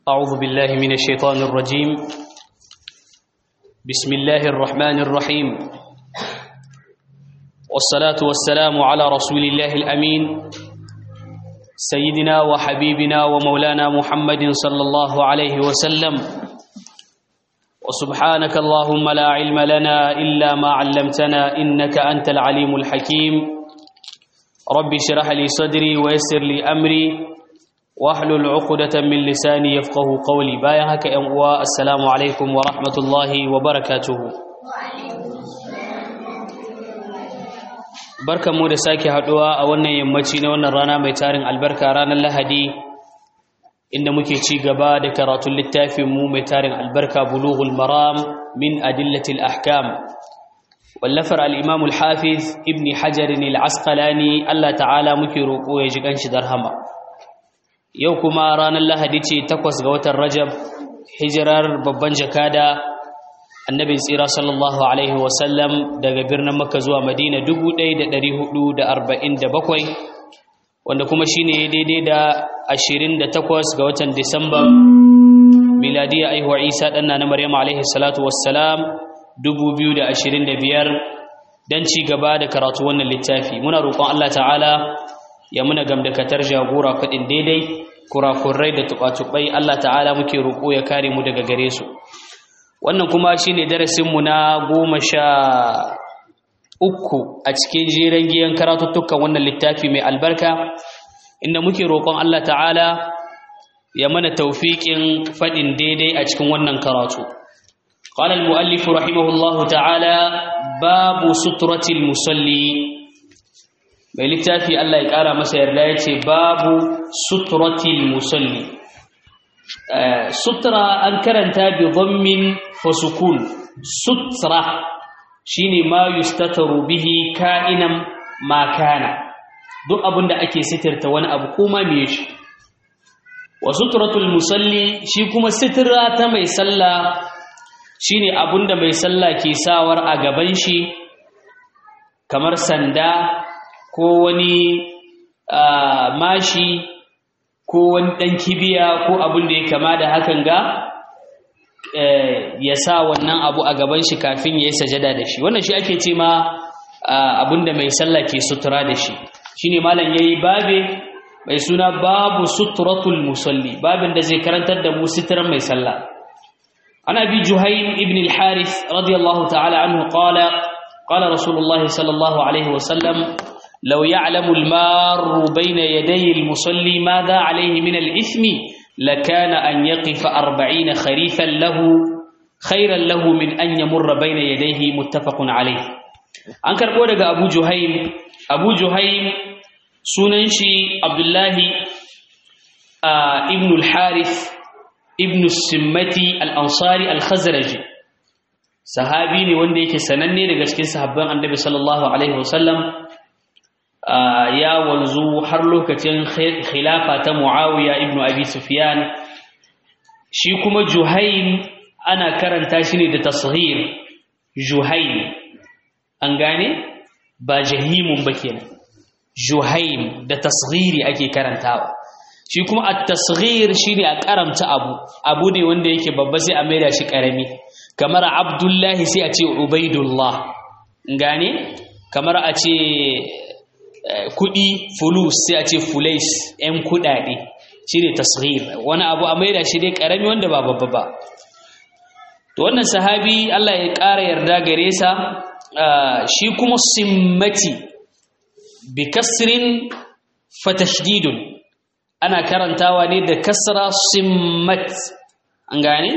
أعوذ بالله من الشيطان الرجيم بسم الله الرحمن الرحيم والصلاة والسلام على رسول الله الأمين سيدنا وحبيبنا ومولانا محمد صلى الله عليه وسلم وسبحانك اللهم لا علم لنا إلا ما علمتنا إنك أنت العليم الحكيم رب اشرح لي صدري ويسر لي أمري واحلل عقدة من لساني يفقه قولي بايا هكا ينقوى السلام عليكم ورحمة الله وبركاته barkan mu da sake haduwa a wannan yammaci na wannan rana mai tarin albarka ranar lahadi inda muke ci gaba da karatun littafin mu mai tarin albarka bulughul maram min adillatil ahkam wallafar al-imam al-hafiz ibn hajar al-asqalani Allah ta'ala muke roko ya ji ganshi darhama yau kuma ranar lahadi ce takwas ga watan rajab hijirar babban jakada annabin tsira sallallahu alaihi wasallam daga birnin makka zuwa madina 1447 wanda kuma shine daidai da 28 ga watan disamba miladiya aihuwar isa ɗanna na maryam alaihi salatu wassalam 2025 don ci gaba da karatu wannan littafi muna roƙon allah ta'ala ya muna gamdakatar jagora kuɗin daidai kurakurai da tuɓa-tuɓai Allah ta'ala muke roƙo ya kare mu daga gare su wannan kuma shine darasinmu na goma sha uku a cikin jeren giyan karatuttukan wannan littafi mai albarka inda muke roƙon Allah ta'ala ya mana taufiƙin faɗin daidai a cikin wannan karatu قال المؤلف رحمه الله تعالى باب سترة المصلي mai littafi Allah ya ƙara masa yarda ya ce babu suturatil musalli sutura an karanta bi dhammin fasukun sutra shine ma yustataru bihi ka'inan ma kana duk abinda ake sitirta wani abu kuma me shi wa suturatul musalli shi kuma sitira ta mai sallah shine abinda mai sallah ke sawar a gaban shi kamar sanda ko wani mashi ko wani ɗan kibiya ko abin da ya kama da hakan ga ya sa wannan abu a gaban shi kafin ya yi sajada da shi wannan shi ake ce ma abin da mai sallah ke sutura da shi shi ne malam ya yi babe mai suna babu suturatul musalli babin da zai karantar da mu suturan mai sallah ana bi juhaim ibn al-harith radiyallahu ta'ala anhu qala qala rasulullahi sallallahu alaihi wasallam لو يعلم المار بين يدي المصلي ماذا عليه من الإثم لكان أن يقف أربعين خريفا له خيرا له من أن يمر بين يديه متفق عليه أنكر قولك أبو جهيم أبو جهيم سننشي عبد الله آه ابن الحارث ابن السمتي الأنصاري الخزرجي sahabi ne wanda yake sananne daga cikin sahabban annabi sallallahu alaihi wasallam ya wanzu har lokacin khilafa ta Muawiya ibn Abi Sufyan shi kuma Juhaym ana karanta shi ne da tasghir Juhaym an gane ba jahimun ba kenan Juhaym da tasghiri ake karantawa shi kuma at-tasghir shine a karamta abu abu ne wanda yake babba sai a maida shi karami kamar Abdullahi sai a ce Ubaidullah gane kamar a ce kudi fulus sai a ce fulais ‘yan kudade shi ne tasghir wani abu a maida shi dai karami wanda ba babba ba to wannan sahabi Allah ya ƙara yarda gare sa shi kuma simmati bi kasrin fatashdidun ana karantawa ne da kasra simmat an gane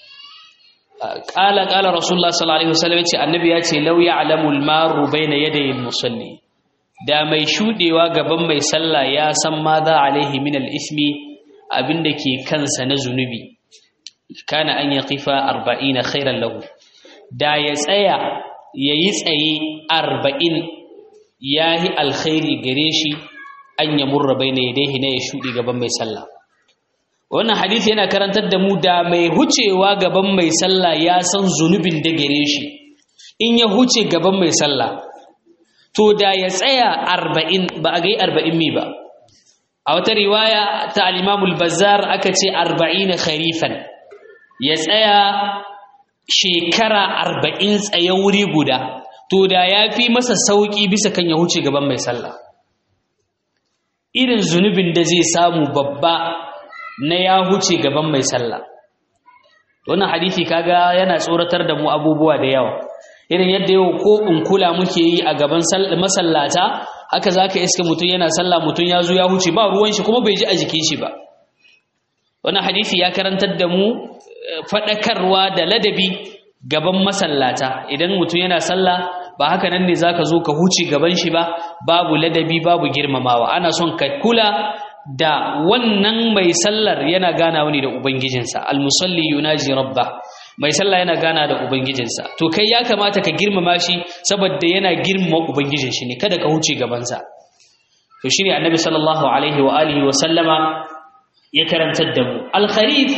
ƙala ƙala rasulullah sallallahu alaihi wasallam ya ce annabi ya ce lau ya'lamu al-maru bayna yaday al-musalli da mai shudewa gaban mai sallah ya san ma za alaihi min al-ismi abinda ke kansa na zunubi kana an yaqifa 40 khairan lahu da ya tsaya yayi tsaye 40 yahi alkhairi gare shi an yamurra baina yadayhi na ya shude gaban mai sallah wannan hadisi yana karantar da mu da mai hucewa gaban mai sallah ya san zunubin da gare shi in ya huce gaban mai sallah to da ya tsaya arba'in ba a gai arba'in mi ba a wata riwaya ta al-Imam al-Bazzar aka ce 40 kharifan ya tsaya shekara 40 tsaye wuri guda to da yafi masa sauki bisa kan ya huce gaban mai sallah irin zunubin da zai samu babba na ya huce gaban mai sallah wannan hadisi kaga yana tsoratar da mu abubuwa da yawa irin yadda yau ko in kula muke yi a gaban masallata haka zaka iska mutum yana sallah mutum ya zo ya huce ba ruwan shi kuma bai ji a jikin shi ba wannan hadisi ya karantar da mu fadakarwa da ladabi gaban masallata idan mutum yana sallah ba haka nan ne zaka zo ka huce gaban shi ba babu ladabi babu girmamawa ana son ka kula da wannan mai sallar yana gana wani da ubangijinsa almusalli yunaji rabba mai sallah yana gana da ubangijinsa to kai ya kamata ka girmama shi saboda yana girmama ubangijin shi ne kada ka huce gabansa to shine annabi sallallahu alaihi wa alihi wa sallama ya karantar da mu al-kharif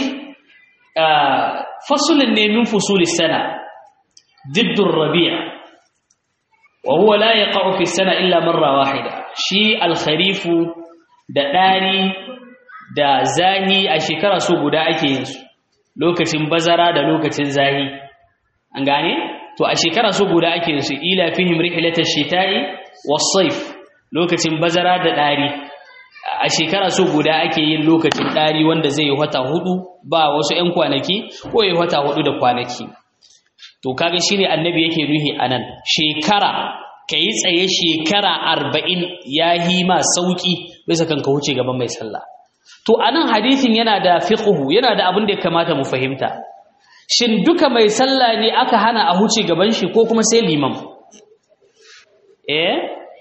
faslun ne min fusulis sana ضد الربيع وهو لا يقع في السنة إلا مرة واحدة شي الخريف da ɗari da zahi a shekara so guda ake yin su lokacin bazara da lokacin zahi an gane to a shekara so guda ake yin su ila fihim rihlatash shita'i was-sayf lokacin bazara da ɗari a shekara so guda ake yin lokacin ɗari wanda zai yi wata hudu ba wasu 'yan kwanaki ko yi wata hudu da kwanaki to kaga shine annabi yake ruhi anan shekara ka yi tsaye shekara arba'in ya yi ma sauƙi bisa kan ka wuce gaban mai sallah to a nan hadithin yana da fiqhu yana da abin da ya kamata mu fahimta shin duka mai sallah ne aka hana a huce gaban shi ko kuma sai liman eh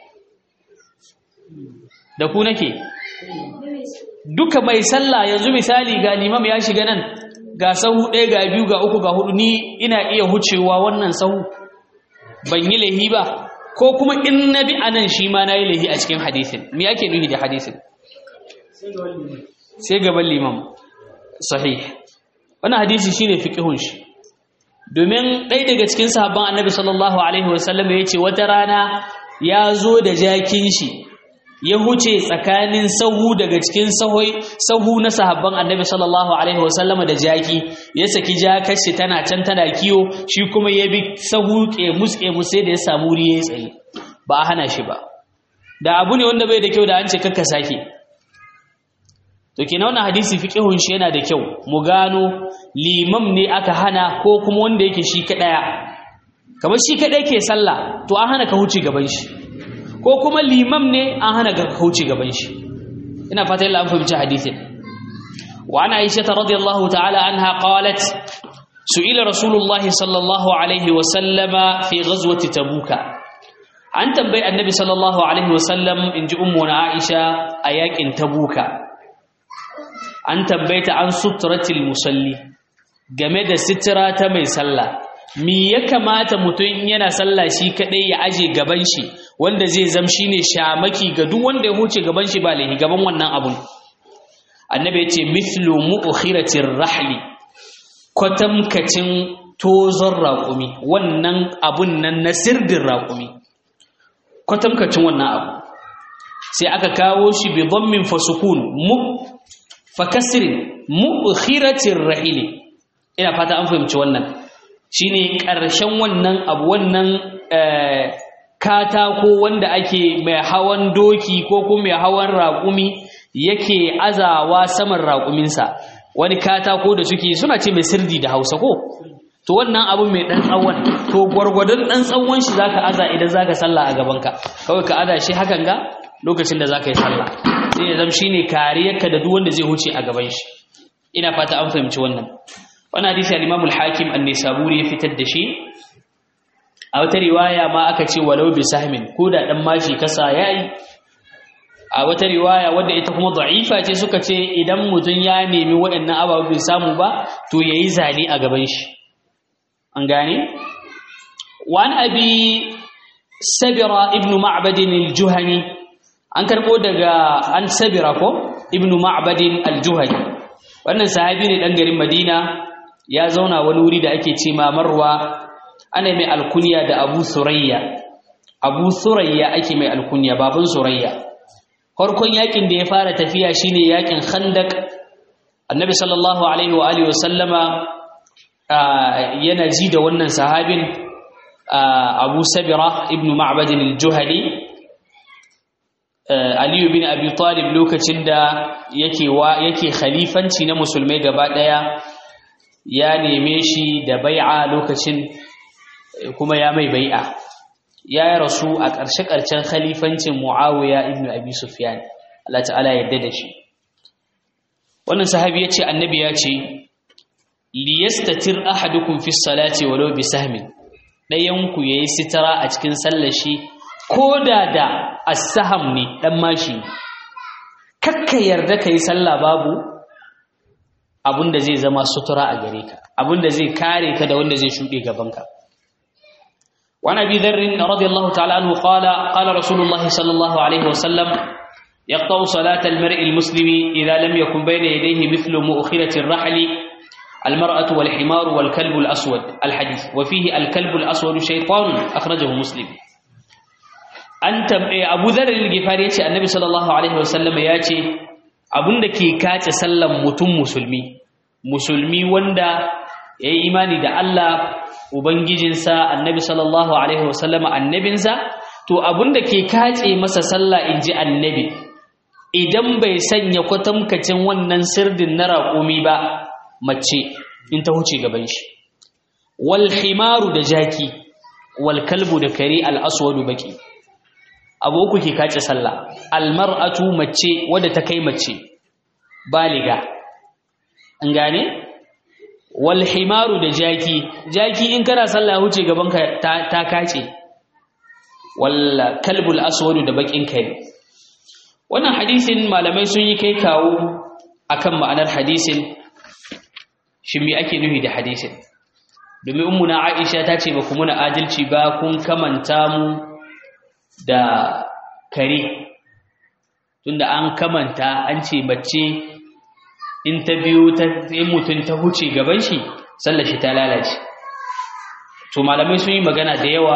da ku nake duka mai sallah yanzu misali ga limam ya shiga nan ga sahu ɗaya ga biyu ga uku ga hudu ni ina iya hucewa wannan sahu ban yi lahi ba ko kuma in na bi a nan shi ma na yi lahi a cikin hadisin me ake nuhi da hadisin sai gaban limam sahih wannan hadisi shine fiqhun shi domin ɗaya daga cikin sahabban annabi sallallahu alaihi wasallam ya ce wata rana ya zo da jakin shi ya huce tsakanin sahu daga cikin sahu na sahabban annabi sallallahu alaihi wasallam da jaki ya saki jakar shi tana can tana kiyo shi kuma ya bi sahu kemus kemus sai da ya samu wuri ya tsaye ba a hana shi ba da abu ne wanda bai da kyau da an ce kakka sake to kenan wannan hadisi fiqhun shi yana da kyau mu gano limam ne aka hana ko kuma wanda yake shi kadaya kamar shi kadai ke sallah to an hana ka huce gaban shi ko kuma limam ne an hana ga kauce gaban shi ina fata yalla an fahimci hadisin wa ana aisha radiyallahu ta'ala anha qalat su'ila rasulullahi sallallahu alaihi wa sallama fi ghazwati tabuka an tambayi annabi sallallahu alaihi wa sallam inji ummu na aisha a yakin tabuka an tambayta an sutratil musalli game da sitira ta mai sallah mi ya kamata mutum yana sallah shi kadai ya aje gaban shi wanda zai zam shine shamaki ga duk wanda ya huce gaban shi ba lahi gaban wannan abun annabi ya ce mithlu mu'khiratir rahli kwatamkacin tozon raƙumi wannan abun nan na sirdin raƙumi kwatamkacin wannan abu sai aka kawo shi bi dhammin fasukun mu fakasirin mu'khiratir rahli ina fata an fahimci wannan shine ƙarshen wannan abu wannan katako wanda ake mai hawan doki ko kuma mai hawan raƙumi yake azawa saman raƙuminsa wani katako da suke suna ce mai sirdi da hausa ko to wannan abu mai ɗan tsawon to gwargwadon ɗan tsawon shi zaka aza idan zaka sallah a gabanka kawai ka aza shi hakan ga lokacin da zaka yi sallah sai ya zama shine kariyarka da duk wanda zai huce a gaban shi ina fata an fahimci wannan wannan hadisi al-Imam al-Hakim an-Nisaburi ya fitar da shi a wata riwaya ma aka ce walau bi sahmin ko da dan mashi kasa yayi a wata riwaya wadda ita kuma da'ifa ce suka ce idan mutum ya nemi waɗannan ababu bai samu ba to yayi zali a gaban shi an gane wa an abi sabira ibnu ma'bad al-juhani an karbo daga an sabira ko ibnu ma'bad al-juhani wannan sahabi ne dan garin Madina ya zauna wani wuri da ake ce ma Marwa ana mai alkunya da Abu Surayya Abu Surayya ake mai alkunya baban Surayya farkon yakin da ya fara tafiya shine yakin khandaq annabi sallallahu alaihi wa alihi wasallama yana ji da wannan sahabin abu sabira ibn ma'bad al-juhani aliyu bin abi talib lokacin da yake wa yake khalifanci na musulmai gaba daya ya neme shi da bai'a lokacin kuma ya mai bai'a ya rasu a ƙarshe-ƙarshen khalifancin muawiya ibn abi sufyan Allah ta'ala yadda da shi wannan sahabi ya ce annabi ya ce liyastatir ahadukum fi salati walau bi sahmin ɗayanku yayi sitara a cikin sallar shi koda da as-saham ne dan mashi kakka yarda kai sallah babu abinda zai zama sutura a gare ka abinda zai kare ka da wanda zai shude gaban ka وعن ابي ذر رضي الله تعالى عنه قال قال رسول الله صلى الله عليه وسلم يقطع صلاة المرء المسلم إذا لم يكن بين يديه مثل مؤخرة الرحل المرأة والحمار والكلب الأسود الحديث وفيه الكلب الأسود شيطان أخرجه مسلم أنت أبو ذر الغفاري يأتي النبي صلى الله عليه وسلم يأتي abun da ke kace sallan mutum musulmi musulmi wanda ya yi imani da Allah ubangijinsa annabi sallallahu alaihi wasallama annabinsa to abun da ke kace masa sallah inji annabi idan bai sanya kwatamkacin wannan sirdin na raƙumi ba mace in ta huce gaban shi wal himaru da jaki wal kalbu da kare al aswadu baki aboku ke kace sallah al mar'atu mace wadda ta kai mace baliga an gane wal himaru da jaki jaki in kana sallah huce gaban ka ta, ta kace wal kalbul aswadu da bakin kare wannan hadisin malamai sun yi kai kawo akan ma'anar hadisin shi me ake nufi da hadisin domin ummuna Aisha ta ce ba ku muna adalci ba kun kamanta mu da kare tunda an kamanta an ce mace in ta biyo ta in mutum ta huce gaban shi sallar shi ta lalace to malamai sun yi magana da yawa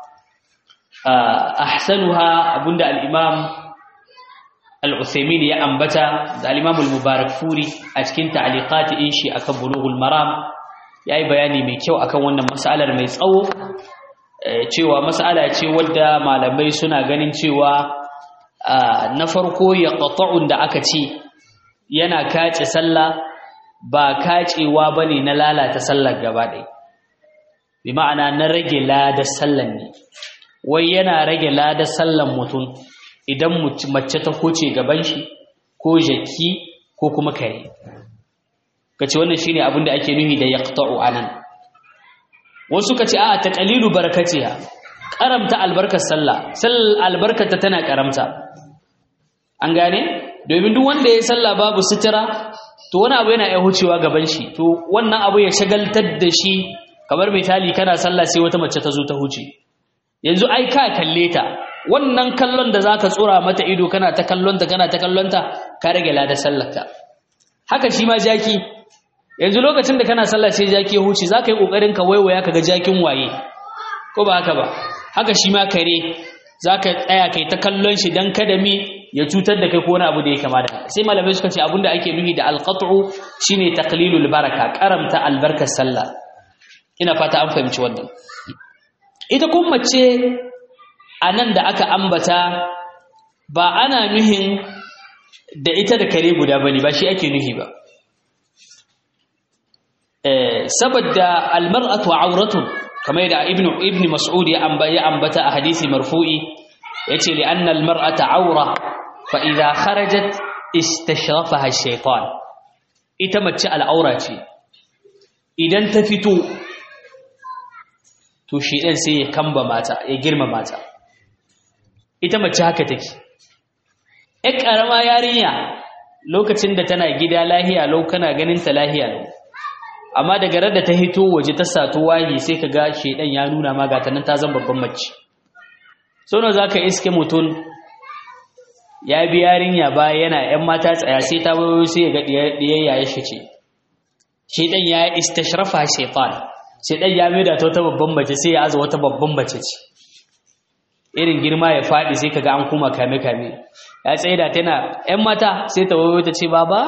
ahsanuha abunda al-imam al-Uthaymin ya ambata da al-imam al-Mubarak Furi a cikin ta'liqati in shi akan bulughul maram yayi bayani mai kyau akan wannan mas'alar mai tsawo cewa mas'ala ce wadda malamai suna ganin cewa na farko ya qata'un da aka ce yana kace sallah ba kacewa bane na lalata sallar gaba ɗaya bi ma'ana na rage ladar sallan ne wai yana rage ladar sallan mutum idan mace ta koce gaban shi ko jaki ko kuma kare kace wannan shine abin da ake nufi da yaqta'u anan wasu kace a taqalilu barakatiha karamta albarkar sallah sallar albarkata tana karamta an gane domin duk wanda ya sallah babu sitira to wani abu yana iya hucewa gaban shi to wannan abu ya shagaltar da shi kamar misali kana sallah sai wata mace ta zo ta huce yanzu ai ka kalle ta wannan kallon da zaka tsora mata ido kana ta kallonta kana ta kallonta ka rage lada sallarka haka shi ma jaki yanzu lokacin da kana sallah sai jaki ya huce zaka yi kokarin ka waiwaya kaga jakin waye ko ba haka ba haka shi ma kare zaka tsaya kai ta kallon shi dan kada mi ya cutar da kai ko wani abu da ya kama da sai malamai suka ce abinda ake nufi da alqat'u shine taqlilul baraka karamta albarkar sallah ina fata an fahimci wannan ita kuma mace a nan da aka ambata ba ana nuhin da ita da kare guda ba ne ba shi ake nuhi ba saboda almar'atu auratun kamar yadda ibnu ibn mas'ud ya ambata a hadisi marfu'i yace li anna almar'ata aura fa idha kharajat istashrafaha ash-shaytan ita mace al'aura ce idan ta fito to shi ɗan sai ya kamba mata ya girma mata ita mace haka take ƴar ƙarama yarinya lokacin da tana gida lahiya lau kana ganin ta lahiya lau amma daga rar da ta hito waje ta sato wahi sai ka ga shedan ya nuna ma ga nan ta zan babban mace sau za ka iske mutum ya bi yarinya ba yana ƴan mata tsaya sai ta wayo sai ya ga ɗiyayya ya shi ce shedan ya istashrafa shaitan sai dan ya maida ta wata babban mace sai ya aza wata babban mace ce irin girma ya faɗi sai kaga an kuma kame kame ya tsaye da tana ƴan mata sai ta wayo ta ce baba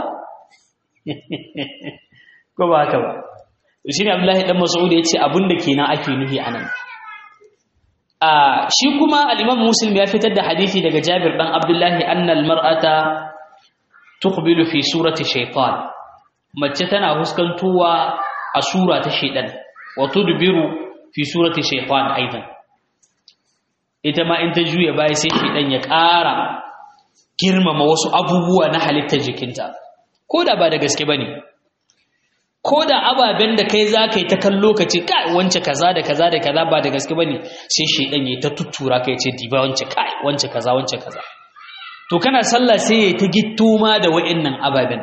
ko ba haka ba shi ne abdullahi dan mas'ud ya ce abinda kenan ake nufi anan a shi kuma al-imam muslim ya fitar da hadisi daga jabir dan abdullahi anna al-mar'ata tuqbilu fi surati shaytan mace tana huskantuwa a sura ta shaytan wa tudbiru fi surati shaytan aidan ita ma in ta juya baya sai shaytan ya ƙara girmama wasu abubuwa na halittar jikinta ko da ba da gaske bane ko da ababen da kai za ka yi ta kallo ka ce kai wance kaza da kaza da kaza ba da gaske ba ne sai shaidan ya ta tuttura ka ya ce diba wance kai wance kaza wance kaza to kana sallah sai ya ta gitto ma da wa'annan ababen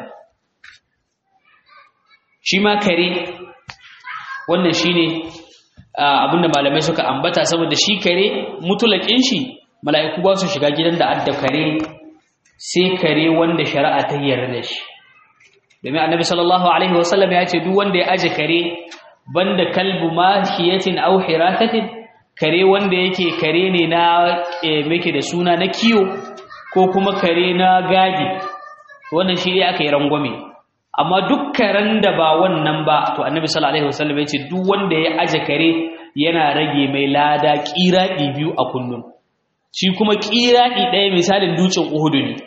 shi ma kare wannan shi ne abinda malamai suka ambata saboda shi kare mutulakin shi mala'iku ba su shiga gidan da adda kare sai kare wanda shari'a ta yarda da shi domin annabi sallallahu alaihi wasallam ya ce duk wanda ya aje kare banda kalbu mahiyatin aw hiratatin kare wanda yake kare ne na meke da suna na kiyo ko kuma kare na gadi wannan shi ne aka yi rangwame amma duk karen da ba wannan ba to annabi sallallahu alaihi wasallam ya ce duk wanda ya aje kare yana rage mai lada kiradi biyu a kullum shi kuma kiradi ɗaya misalin dutsen uhudu ne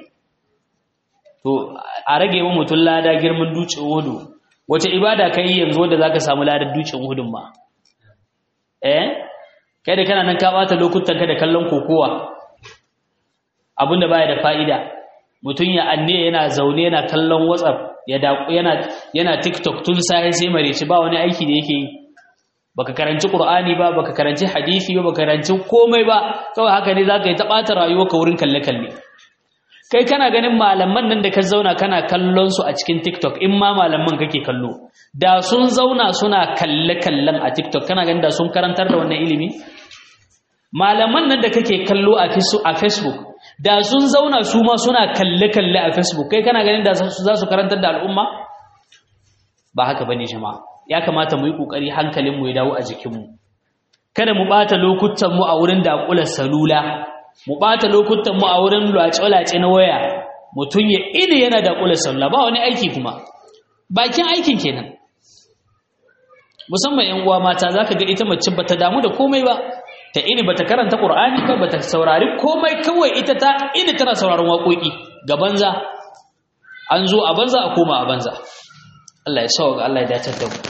to a rage wa mutum lada girman dutsen hudu wace ibada ka yi yanzu wadda za ka samu ladar dutsen hudun ma eh kai da kana nan ka bata lokutan ka da kallon kokowa abinda baya da fa'ida mutum ya anne yana zaune yana kallon whatsapp ya yana yana tiktok tun sai sai mareci ba wani aiki da yake yi baka karanci qur'ani ba baka karanci hadisi ba baka karanci komai ba kawai haka ne zaka yi ta bata rayuwarka wurin kalle kalle kai kana ganin malaman nan da ka zauna kana kallon su a cikin TikTok in ma malaman kake kallo da sun zauna suna kalle kallon a TikTok kana ganin da sun karantar da wannan ilimi malaman nan da kake kallo a Facebook da sun zauna su ma suna kalle kalle a Facebook kai kana ganin da za su karantar da al'umma ba haka bane jama'a ya kamata mu yi kokari hankalin mu ya dawo a jikin mu kada mu bata lokutan mu a wurin da salula mu ɓata lokutan mu a wurin lwace-lwace na waya mutum ya ina yana da ƙular sallah ba wani aiki kuma bakin aikin kenan musamman yan uwa mata zaka ga ita mace bata damu da komai ba ta ini bata karanta qur'ani ba bata saurari komai kawai ita ta ini tana sauraron waƙoƙi ga banza an zo a banza a koma a banza Allah ya sauka Allah ya dace da mu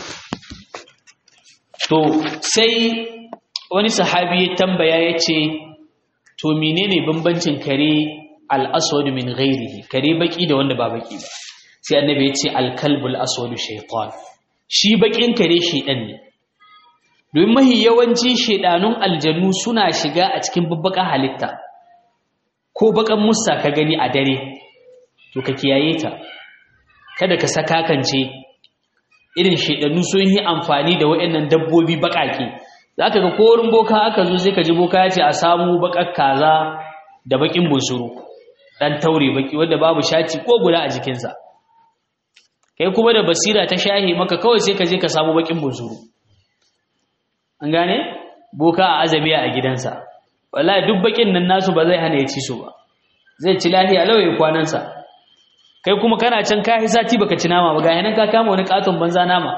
to sai wani sahabi ya tambaya ya ce to menene bambancin kare al-aswad min ghairihi kare baki da wanda ba baki ba sai annabi ya ce al-kalbul aswad shaytan shi bakin kare shedan ne domin mahi yawanci shedanun aljannu suna shiga a cikin babbaka halitta ko bakan musa ka gani a dare to ka kiyaye ta kada ka saka kance irin shedannu sun yi amfani da waɗannan dabbobi bakake za ka ga korin boka aka zo sai ka ji boka ya ce a samu bakar kaza da bakin bunsuru dan taure baki wanda babu shaci ko guda a jikinsa kai kuma da basira ta shahi maka kawai sai ka je ka samu bakin bunsuru an gane boka a azamiya a gidansa wallahi duk bakin nan nasu ba zai hana ya ci su ba zai ci lafiya lauye kwanansa kai kuma kana can kai sati baka ci nama ba ga yanan ka kama wani katon banza nama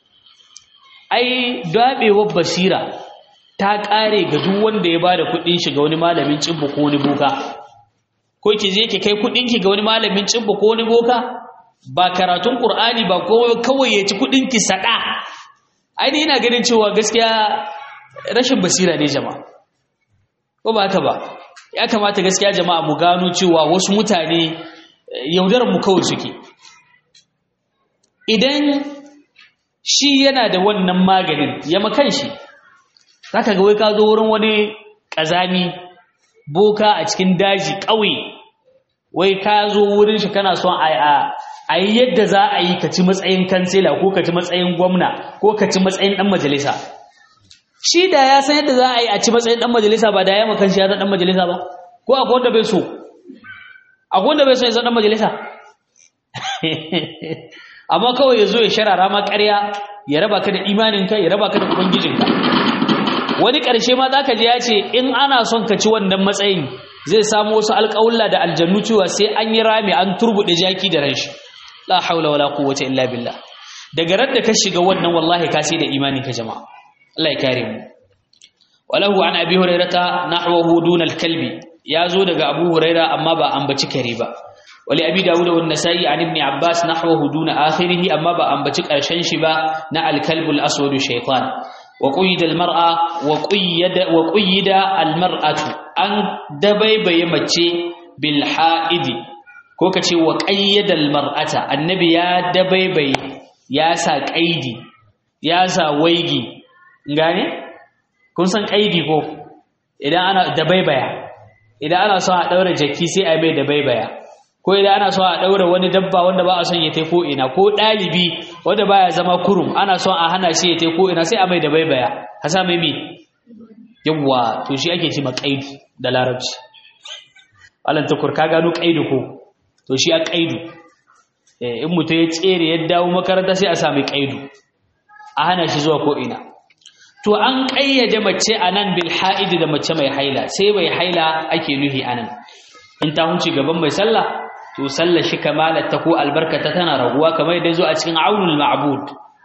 ai dabewar basira ta kare ga duk wanda ya bada kudin shi ga wani malamin cibbo ko wani boka ko ki je ki kai kudin ki ga wani malamin cibbo ko wani boka ba karatun qur'ani ba ko kawai ya ci kudin ki sada ai ina ganin cewa gaskiya rashin basira ne jama'a ko ba haka ba ya kamata gaskiya jama'a mu gano cewa wasu mutane yaudarar mu kawai suke idan shi yana da wannan maganin ya makan shi zaka ga wai ka zo wurin wani kazami boka a cikin daji ƙauye wai ka zo wurin shi kana son a a yi yadda za a yi ka ci matsayin kansila ko ka ci matsayin gwamna ko ka ci matsayin ɗan majalisa shi da ya san yadda za a yi a ci matsayin ɗan majalisa ba da ya makan shi ya zan ɗan majalisa ba ko akwai wanda bai so akwai wanda bai so ya zan ɗan majalisa amma kawai ya zo ya sharara ma ƙarya ya raba ka da imaninka ya raba ka da ubangijinka wani ƙarshe ma zaka ji ya ce in ana son ka ci wannan matsayin zai samu wasu alƙawulla da aljannu cewa sai an yi rami an turbuɗe jaki da ranshi la haula wala quwwata illa billah daga ran da ka shiga wannan wallahi ka sai da imani ka jama'a Allah ya kare mu walahu an abi hurairata nahwahu duna al-kalbi yazo daga abu huraira amma ba ambaci kare ba wali abi dawud wa an-nasa'i an ibn abbas nahwahu duna akhirih amma ba ambaci karshen shi ba na al-kalbul aswadu shaytan wa quyida al-mar'a wa quyida wa quyida al-mar'atu an dabaibaye mace bil ha'idi ko kace wa qayyada al-mar'ata annabi ya dabaibaye ya sa qaidi ya sa waigi gane kun san qaidi ko idan ana dabaibaya idan ana son a daura jaki sai a mai dabaibaya ko idan ana son a daura wani dabba wanda ba a son ya tai ko ina ko dalibi wanda baya zama kurum ana son a hana shi ya tai ko ina sai a mai dabaibaya ka sa mai mi yawa to shi ake ce qaidi da larabci Allah tukur ka gano qaidi ko to shi a qaidu in mutum ya tsere ya dawo makaranta sai a sami qaidu a hana shi zuwa ko ina to an ƙayyade mace a nan bil ha'idi da mace mai haila sai mai haila ake nuhi a nan in ta hunci gaban mai sallah to sallar shi kamalar ta ko albarkata tana raguwa kamar yadda zo a cikin aunul ma'bud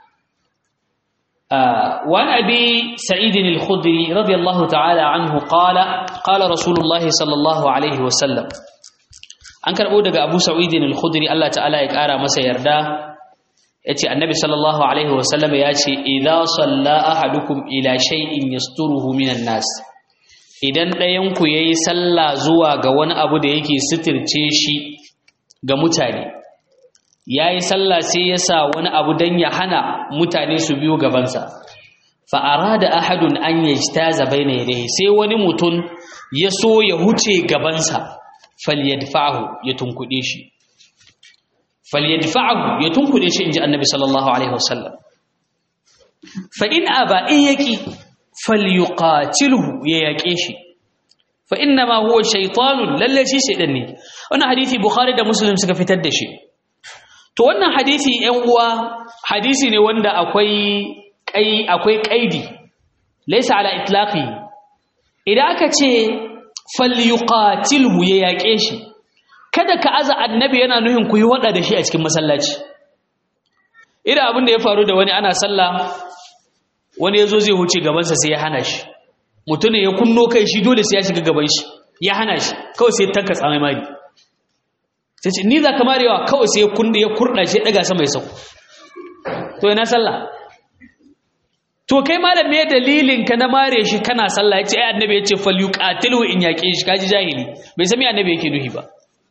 وعن أبي سعيد الخدري رضي الله تعالى عنه قال قال رسول الله صلى الله عليه وسلم أنكر أودك أبو سعيد الخدري الله تعالى يكارى مسا يردا yace annabi sallallahu alaihi wasallam ya ce idza salla ahadukum ila shay'in yasturuhu minan nas idan ɗayan ku yayi sallah zuwa ga wani abu da yake sitirce shi ga mutane yayi sallah sai ya sa wani abu dan ya hana mutane su biyo gabansa fa arada ahadun an yajtaza baina yadayhi sai wani mutum ya so ya huce gabansa falyadfa'hu ya tunkuɗe shi falyadfa'ahu ya tunkude shi inji annabi sallallahu alaihi wasallam fa in aba in yaki falyuqatilhu ya yake shi fa inna ma huwa shaytanun lalle shi shaydan ne wannan hadisi bukhari da muslim suka fitar da shi to wannan hadisi ɗan uwa hadisi ne wanda akwai kai akwai kaidi laysa ala itlaqi idan aka ce falyuqatilhu ya yake shi kada ka aza annabi yana nuhin ku yi wada da shi a cikin masallaci idan abin da ya faru da wani ana sallah wani yazo zai huce gabansa sai ya hana shi mutumin ya kunno kai shi dole sai ya shiga gaban shi ya hana shi kawai sai tanka tsamai mari sai ce ni za ka marewa kawai sai ya kunde ya kurda shi daga sama ya sauko to ina sallah to kai malam me dalilin ka na mare shi kana sallah yace ai annabi yace falyuqatilu in yaqe shi kaji jahili bai san me annabi yake nuhi ba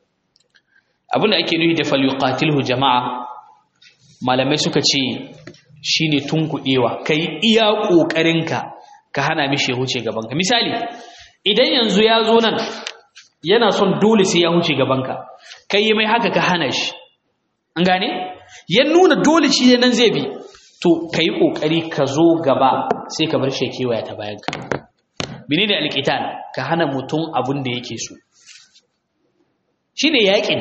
abin da ake nuhi da falyuqatilhu jama'a malamai suka ce shine tunkudewa kai iya kokarinka ka hana mishi ya huce gabanka misali idan yanzu ya zo nan yana son dole sai ya huce gabanka kai mai haka ka hana shi an gane ya nuna dole shi nan zai bi to kai kokari ka zo gaba sai ka bar shi kewaya ta bayanka menene alqital ka hana mutum abin da yake so shine yakin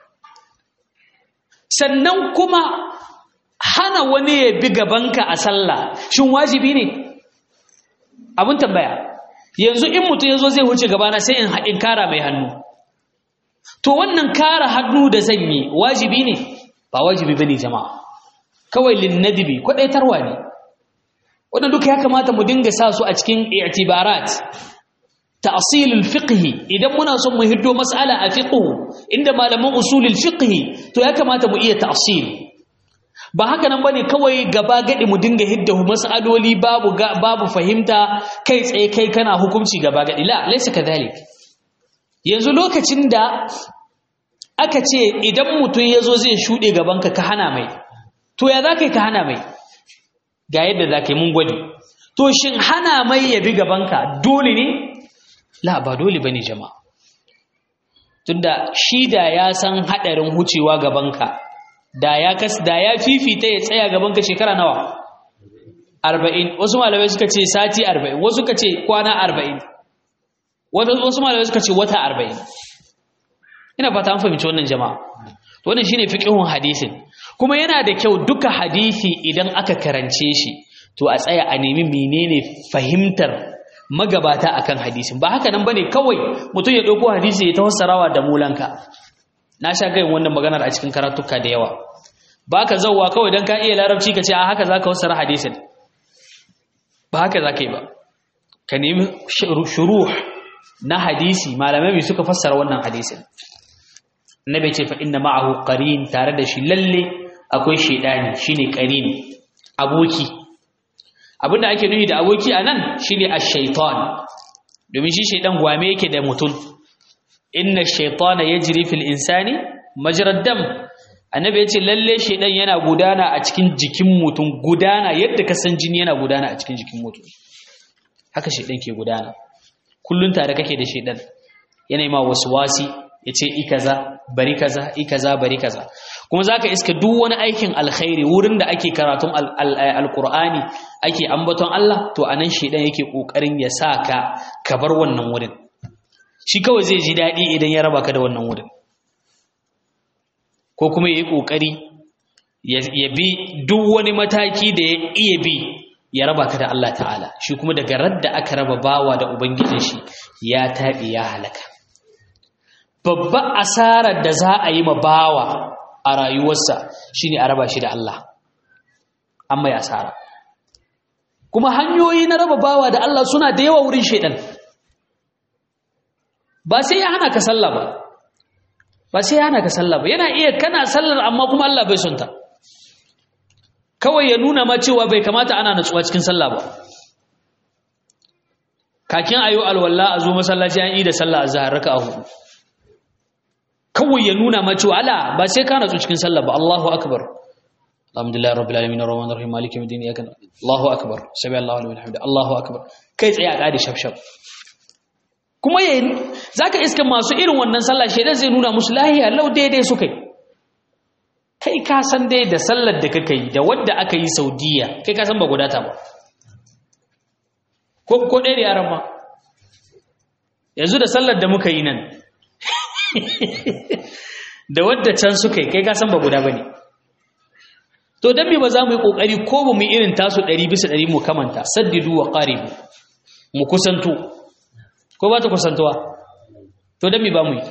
sannan kuma hana wani ya bi gabanka a sallah shin wajibi ne abin tambaya yanzu in mutum ya zo zai wuce gabana sai in kara mai hannu to wannan kara hannu da zan yi wajibi ne ba wajibi ba ne jama'a kawai linnadibi kwaɗaitarwa ne wannan duka ya kamata mu dinga sa su a cikin i'tibarat ta'silul fiqhi idan muna son mu hiddo mas'ala a fiqhu inda malaman usulul fiqhi to ya kamata mu iya ta'sil ba haka nan bane kawai gaba gadi mu dinga hidda mas'aloli babu babu fahimta kai tsaye kai kana hukunci gaba gadi la laysa kadhalik yanzu lokacin da aka ce idan mutum yazo zai shude gaban ka ka hana mai to ya zakai ka hana mai ga yadda zakai mun gwadi to shin hana mai ya bi gaban ka dole ne la ba dole bane jama'a tunda shi da ya san hadarin hucewa gabanka da ya kas da ya fifita ya tsaya gabanka shekara nawa 40 wasu malamai suka ce sati 40 wasu suka ce kwana 40 wasu malamai suka ce wata 40 ina fata an fahimci wannan jama'a to wannan shine fiqhun hadisin kuma yana da kyau duka hadisi idan aka karance shi to a tsaya a nemi menene fahimtar magabata akan hadisin ba haka nan bane kawai mutum ya dauko hadisi ya tawassarawa da mulanka na sha gayin wannan maganar a cikin karatuka da yawa baka zawwa kawai dan ka iya larabci ka ce a haka zaka fassara hadisin ba haka zaka yi ba ka nemi shuruh na hadisi malamai suka fassara wannan hadisin annabi ce fa inna ma'ahu qarin tare da shi lalle akwai shedani shine qarin aboki abinda ake nufi da aboki anan shine ash-shaytan domin shi shaydan gwame yake da mutum inna ash-shaytana yajri fil insani majrad dam annabi yace lalle shaydan yana gudana a cikin jikin mutum gudana yadda ka san jini yana gudana a cikin jikin mutum haka shaydan ke gudana kullun tare kake da shaydan yana ma waswasi yace i kaza bari kaza i kaza bari kaza kuma zaka iska duk wani aikin alkhairi wurin da ake karatun alqur'ani ake ambaton Allah to anan shedan yake kokarin ya saka ka bar wannan wurin shi kawai zai ji dadi idan ya raba ka da wannan wurin ko kuma yayi kokari ya bi duk wani mataki da ya iya bi ya raba ka da Allah ta'ala shi kuma daga radda aka raba bawa da ubangijin shi ya tabi ya halaka babban asarar da za a yi ma bawa a rayuwarsa shine a raba shi da Allah an mai asara kuma hanyoyi na raba bawa da Allah suna da yawa wurin shaidan ba sai ya hana ka sallah ba ba sai ya hana ka sallah ba yana iya kana sallar amma kuma Allah bai sonta kawai ya nuna ma cewa bai kamata ana natsuwa cikin sallah ba kakin ayo alwala a zo masallaci an yi da sallah azhar raka'a hudu kawai ya nuna ma cewa ala ba sai ka natsu cikin sallah ba Allahu akbar alhamdulillah rabbil alamin arrahmanir rahim maliki yawmiddin iyyaka Allahu akbar sami Allahu liman hamida Allahu akbar kai tsaye a kadi shafshaf kuma yayin zaka iska masu irin wannan sallah shedan zai nuna musu lahiya lau daidai su kai kai ka san dai da sallar da kake yi da wadda aka yi Saudiya kai ka san ba gudata ba ko ko ɗaya da yaran ma yanzu da sallar da muka yi nan da wadda can suka yi kai kasan ba guda ba ne to don me ba za mu yi ƙoƙari ko ba mu irin tasu ɗari bisa ɗari mu kamanta saddidu wa ƙaribu mu kusanto ko ba ta kusantowa to don me ba mu yi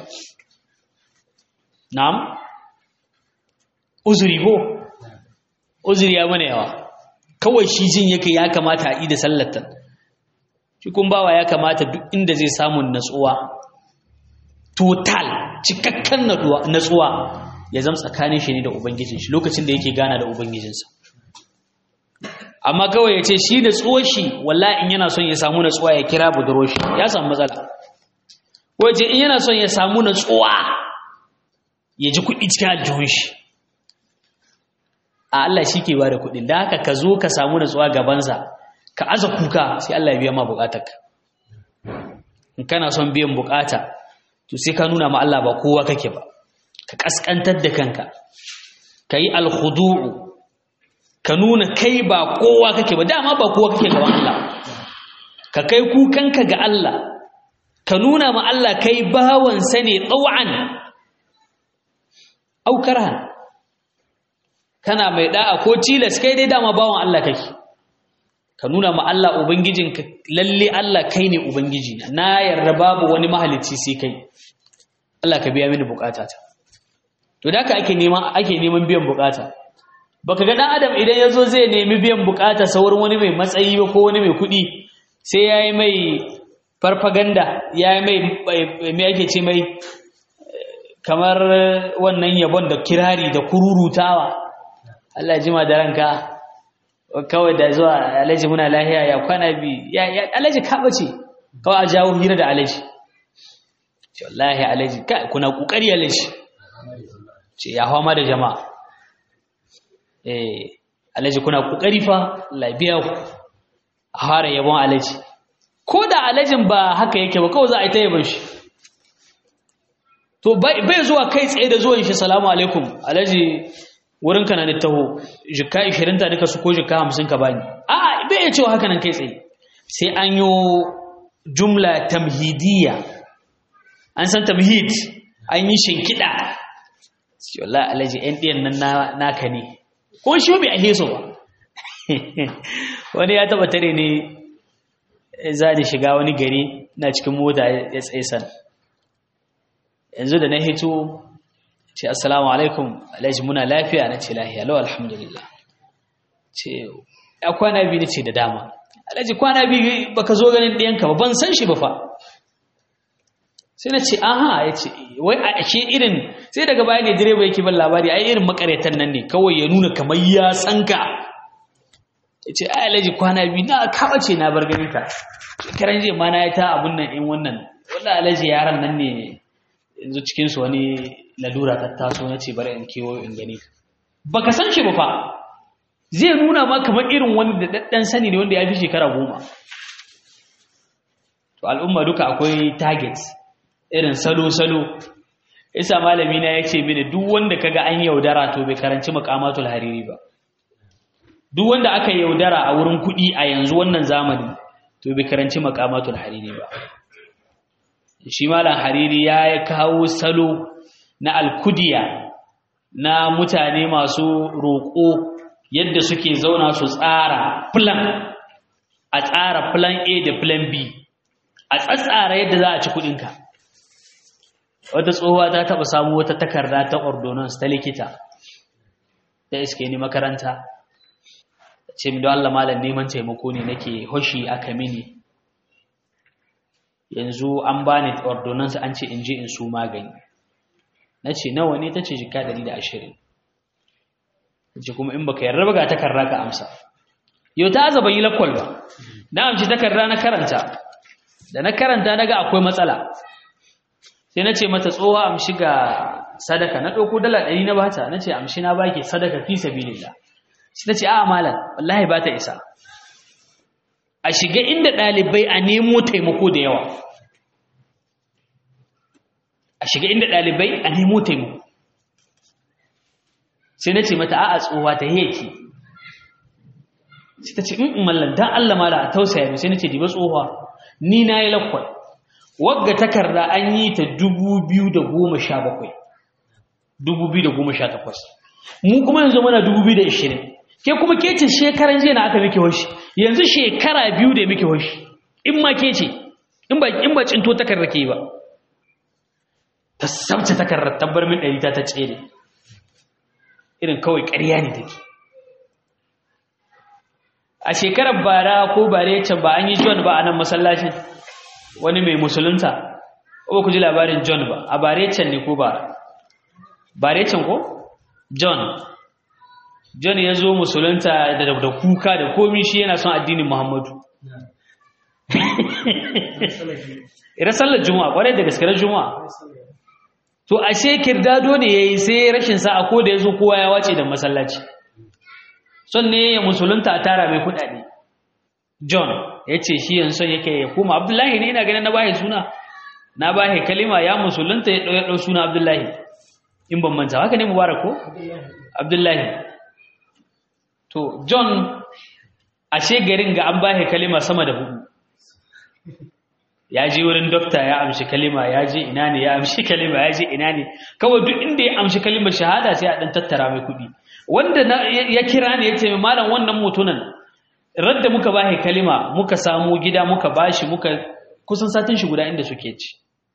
na'am uzuri ko uzuri ya mana yawa kawai shi jin yake ya kamata a yi da sallatan shi kun bawa ya kamata duk inda zai samun natsuwa total cikakken natsuwa ya zama tsakanin shi ne da ubangijin shi lokacin da yake gana da ubangijinsa amma kawai ya ce shi natsuwar shi wallahi in yana son ya samu natsuwa ya kira budurwar shi ya samu matsala ko ya ce in yana son ya samu natsuwa ya ji kuɗi cikin aljihun shi a Allah shi ke ba da kuɗin da haka ka zo ka samu natsuwa gabansa ka aza kuka sai Allah ya biya ma bukatarka in kana son biyan bukata to sai ka nuna ma Allah ba kowa kake ba ka kaskantar da kanka ka yi alhudu'u ka nuna kai ba kowa kake ba dama ba kowa kake gaban Allah ka kai kukanka ga Allah ka nuna ma Allah kai bawansa ne tsawon aukaran kana mai da'a ko tilas kai dai dama bawan Allah kake ka nuna ma Allah ubangijinka lalle Allah kai ne ubangiji na yarda babu wani mahalicci sai kai Allah ka biya mini bukatata to da haka ake neman ake neman biyan bukata baka ga dan adam idan yazo zai nemi biyan bukata saurin wani mai matsayi ba ko wani mai kuɗi sai yayi mai farfaganda yayi mai me ake ce mai kamar wannan yabon da kirari da kururutawa Allah ya jima da ranka kawai da zuwa alaji muna lahiya ya kwana bi ya alaji ka bace kawai a jawo hira da alaji ce wallahi alaji kai kuna kokari alaji ce ya hawa da jama'a eh alaji kuna kokari fa labiya ku a fara yabon alaji ko da alajin ba haka yake ba kawai za a yi ta yabon shi to bai zuwa kai tsaye da zuwan shi salamu alaikum alaji wurin ka na ni taho jikka 20 ta duka su ko jikka 50 ka bani a bai cewa haka nan kai tsaye sai an yi jumla tamhidiyya an san tamhid an yi shinkida sai wallahi alaji ɗan ɗiyan nan naka ne ko shi bai ahe su ba wani ya taba tare ne za ni shiga wani gari na cikin mota ya tsaye san yanzu da na hito ce assalamu alaikum alhaji muna lafiya na ce lafiya lau alhamdulillah ce ya kwana biyu ce da dama alhaji kwana biyu baka zo ganin ɗiyanka ba ban san shi ba fa sai na ce aha ya ce wai a ashe irin sai daga baya ne direba yake ban labari ai irin makaretan nan ne kawai ya nuna kamar ya san ka ya ce ai alhaji kwana biyu na kaɓa ce na bar ganin ka shekaran jiya ma na yi ta abun nan in wannan wannan alhaji yaran nan ne yanzu cikinsu wani lalura ta taso na ce bari in kewayo in gani baka san shi ba fa zai nuna ma kamar irin wani da daddan sani ne wanda ya fi shekara goma to al'umma duka akwai targets irin salo-salo isa malami na ya ce mini duk wanda kaga an yaudara to bai karanci makamatul hariri ba duk wanda aka yaudara a wurin kuɗi a yanzu wannan zamani to bai karanci makamatul hariri ba shi malam hariri ya kawo salo na alkudiya na mutane masu roƙo yadda suke zauna su tsara plan a tsara plan A da plan B a tsatsara yadda za a ci kudinka wata tsohuwa ta taba samu wata takarda ta ordonance ta likita ta iske ni makaranta ce mi don Allah malam neman taimako ne nake hoshi aka mini yanzu an bani ordonance an ce in je in su magani na ce nawa ne ta ce jika 120 ce kuma in baka yarda ba ga takarda ka amsa yau ta azaba yi lakwal ba na amshi takarda na karanta da na karanta naga akwai matsala sai na ce mata tsoha amshi ga sadaka na ɗauko dala ɗari na bata na ce amshi na baki sadaka fi sabilillah sai ta ce a malam wallahi ba ta isa a shiga inda ɗalibai a nemo taimako da yawa a shiga inda ɗalibai a nemo taimako sai na ce mata a'a tsohuwa ta yake sai ta ce in mallan dan Allah mala a tausaya sai na ce diba tsohuwa ni na yi lakwal wagga takarda an yi ta 2017 2018 mu kuma yanzu muna 2020 ke kuma ke ce shekaran jiya na aka miki hoshi yanzu shekara biyu da miki hoshi in ma ke ce in ba in ba cinto takarda ke ba ta sabta takardar tabbar min ɗari ta ta tsere irin kawai ƙarya ne take a shekarar bara ko bare can ba an yi john ba a nan masallacin wani mai musulunta ko ku ji labarin john ba a bare can ne ko ba bare can ko john john ya zo musulunta da da kuka da komi shi yana son addinin muhammadu ira sallar juma'a kwarai da gaskiyar juma'a to ashe kirdado ne yayi sai rashin sa'a ko da yazo kowa ya wace da masallaci son ne ya musulunta a tara mai kudade John yace shi yanzu son yake ya kuma Abdullahi ne ina ganin na bashi suna na bashi kalima ya musulunta ya dau ya dau suna Abdullahi in ban manta haka ne mubarak ko Abdullahi to John ashe garin ga an bashi kalima sama da hudu ya je wurin dokta ya amshi kalima ya je ina ne ya amshi kalima ya je ina ne kawai duk inda ya amshi kalimar shahada sai a dan tattara mai kuɗi wanda ya kira ne ya ce malam wannan mutunan radda muka bashi kalima muka samu gida muka bashi muka kusan satin shi guda inda suke ci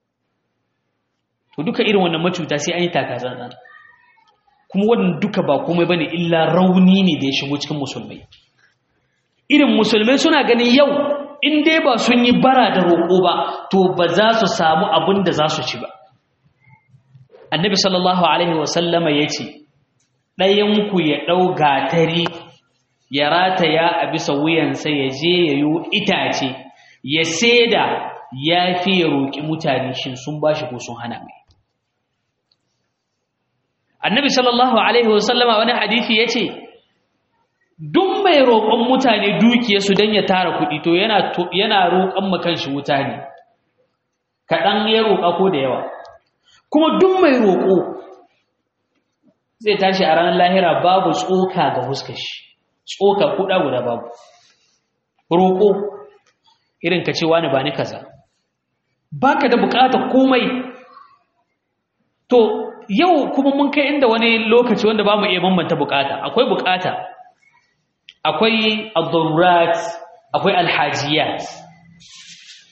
to duka irin wannan macuta sai an yi takazan kuma wannan duka ba komai bane illa rauni ne da ya shigo cikin musulmai irin musulmai suna ganin yau in dai ba sun yi bara da roƙo ba to ba za su samu abin da za su ci ba annabi sallallahu alaihi wasallama ya ce ɗayanku ya ɗau gatari ya rataya a bisa wuyansa ya je ya yi itace ya saida ya fi ya roƙi mutane shin sun ba shi ko sun hana mai annabi sallallahu alaihi wasallama wani hadithi ya ce duk mai roƙon mutane dukiyarsu don ya tara kuɗi to yana roƙon makanshi wuta ne kaɗan ya roƙa ko da yawa kuma duk mai roƙo zai tashi a ranar lahira babu tsoka ga huskashi tsoka kuɗa guda babu roƙo irin ka ce wani ba ni kaza baka da buƙatar komai to yau kuma mun kai inda wani lokaci wanda ba mu iya bambanta buƙata akwai buƙata akwai al-darurat akwai alhajiyat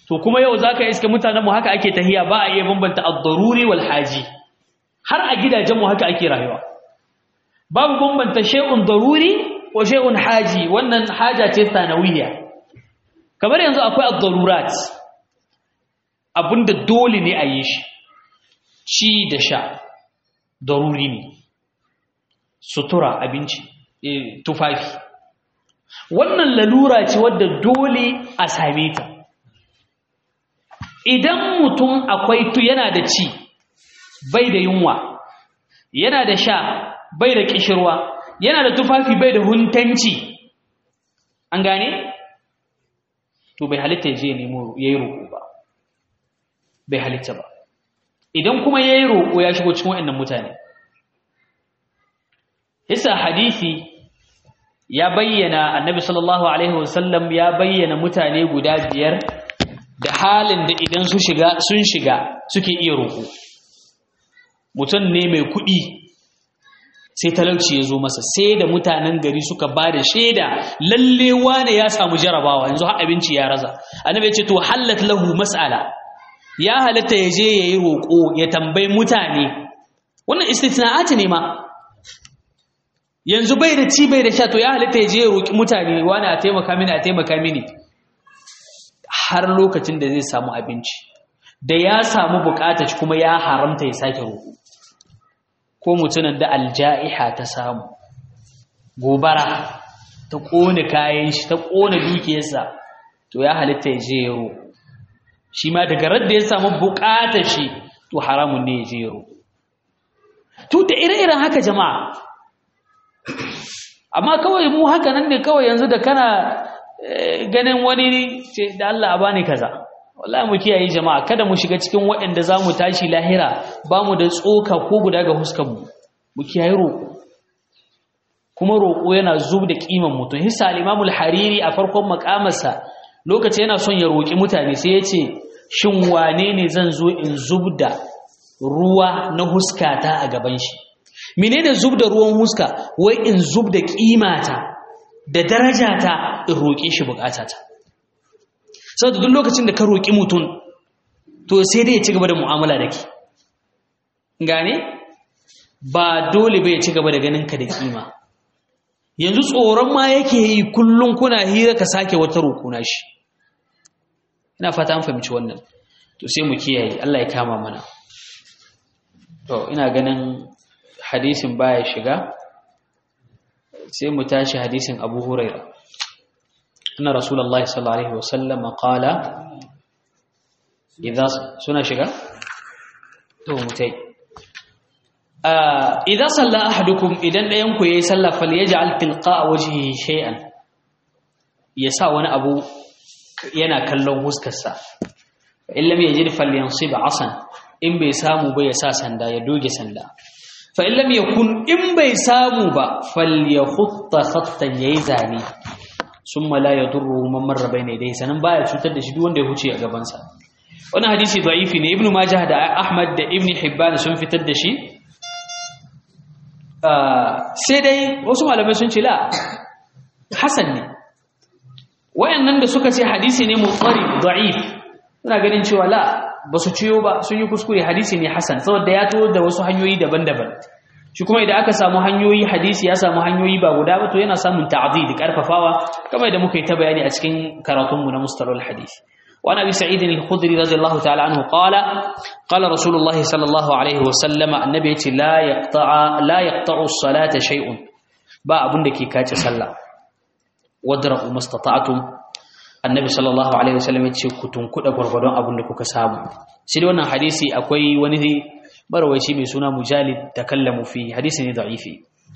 to kuma yau zaka iske mutanen mu haka ake tahiya ba a iya bambanta ad-daruri wal haji har a gidajen mu haka ake rayuwa babu bambanta shay'un daruri wa shay'un haji wannan haja ce sanawiyya kamar yanzu akwai ad-darurat abinda dole ne a yi shi ci da sha daruri ne sutura abinci tufafi wannan lalura ce wadda dole a same ta idan mutum akwai tu yana da ci bai da yunwa yana da sha bai da kishirwa yana da tufafi bai da huntanci an gane to bai halitta ya je ya nemo ya yi roƙo ba bai halitta ba idan kuma ya yi roƙo ya shigo cikin waɗannan mutane Isa hadisi ya bayyana annabi sallallahu alaihi wasallam ya bayyana mutane guda biyar da halin da idan su shiga sun shiga suke iya roƙo mutum ne mai kuɗi sai talauci ya zo masa sai da mutanen gari suka ba da shaida lalle wane ya samu jarabawa yanzu har abinci ya raza annabi ya ce to hallat lahu mas'ala ya halatta ya je yayi roƙo ya tambayi mutane wannan istitna'ati ne ma yanzu bai da ci bai da sha to ya halitta ya je ya roƙi mutane wani a taimaka mini a taimaka mini har lokacin da zai samu abinci da ya samu bukata kuma ya haramta ya sake roƙo ko mutumin da alja'iha ta samu gobara ta ƙone kayan shi ta ƙone dukiyarsa to ya halitta ya je ya roƙo shi ma daga radda ya samu bukata shi to haramun ne ya je ya roƙo to da ire-iren haka jama'a amma kawai mu haka nan ne kawai yanzu da kana ganin wani ce da Allah a bani kaza wallahi mu kiyaye jama'a kada mu shiga cikin waɗanda zamu tashi lahira ba mu da tsoka ko guda ga huskar mu mu kiyaye roƙo kuma roƙo yana zub da kiman mutum hisa al-Imam al-Hariri a farkon makamarsa lokaci yana son ya roƙi mutane sai ya ce shin wane ne zan zo in zubda ruwa na huskata a gaban shi menene zub da ruwan huska wai in zub da kimata da darajata in roƙe shi bukatata saboda duk lokacin da ka roƙi mutum to sai dai ya ci gaba da mu'amala da ke gane ba dole bai ci gaba da ganin ka da kima yanzu tsoron ma yake yi kullum kuna hira ka sake wata roƙona shi ina fata an fahimci wannan to sai mu kiyaye Allah ya kama mana to ina ganin hadisin baya shiga sai mu tashi hadisin Abu Huraira anna Rasulullahi sallallahu alaihi wasallam qala idza suna shiga to mutai idza salla ahadukum idan dayan ku yayi sallah falyaj'al tilqa wajhihi shay'an yasa wani abu yana kallon huskarsa in lam yajid falyansib asan in bai samu ba ya sa sanda ya doge sanda fa in lam yakun in bai samu ba falyahutta khattan yayi zane summa la yadurru man marra bayna yadayhi sanan baya cutar da shi duk wanda ya huce a gaban sa wannan hadisi da'ifi ne ibnu majah da ahmad da ibnu hibban sun fitar da shi sai dai wasu malamai sun ce la hasan ne wayannan da suka ce hadisi ne mutsari da'if suna ganin cewa la ba su ciyo ba sun yi kuskure hadisi ne hasan saboda ya to da wasu hanyoyi daban-daban shi kuma idan aka samu hanyoyi hadisi ya samu hanyoyi ba guda ba to yana samun ta'did karfafawa kamar da muka yi ta bayani a cikin karatunmu na mustalal hadisi وعن ابي سعيد الخدري رضي الله تعالى عنه قال قال رسول الله صلى الله عليه وسلم النبي لا يقطع لا يقطع الصلاه شيء با abun da ke kace sallah wadra'u mastata'tum annabi sallallahu alaihi wasallam yace ku tunkuda gurgurdon abun da kuka samu shi da wannan hadisi akwai wani barawaci mai suna mujalid takallamu fi hadisi ne da'ifi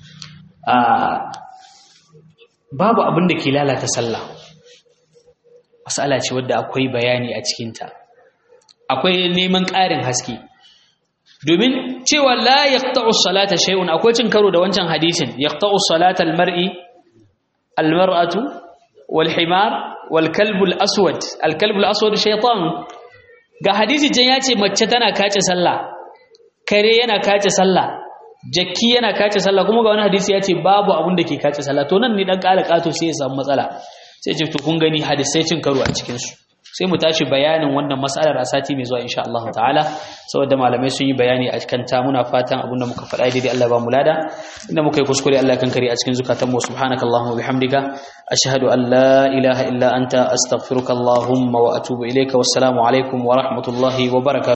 babu abun da ke lalata sallah mas'ala ce wadda akwai bayani a cikinta akwai neman ƙarin haske domin cewa la yaqta'u salata shay'un akwai cin karo da wancan hadisin yaqta'u salata al-mar'i al-mar'atu wal himar wal kalbu al-aswad al kalbu al-aswad shaytan ga hadisi jan yace mace tana kace sallah kare yana kace sallah jakki yana kace sallah kuma ga wani hadisi yace babu abun da ke kace sallah to nan ne dan ƙara ƙato sai ya samu matsala sai ce to kun gani hadisai cin karo a cikin su sai mu tashi bayanin wannan mas'alar a sati mai zuwa insha Allah ta'ala saboda malamai sun yi bayani a kan ta muna fatan abinda muka faɗa daidai Allah ba mu lada inda muka yi kuskure Allah kan kare a cikin zukatan mu subhanakallahumma bihamdika ashhadu an la ilaha illa anta astaghfiruka allahumma wa atubu ilayka wassalamu alaikum wa rahmatullahi wa barakatuh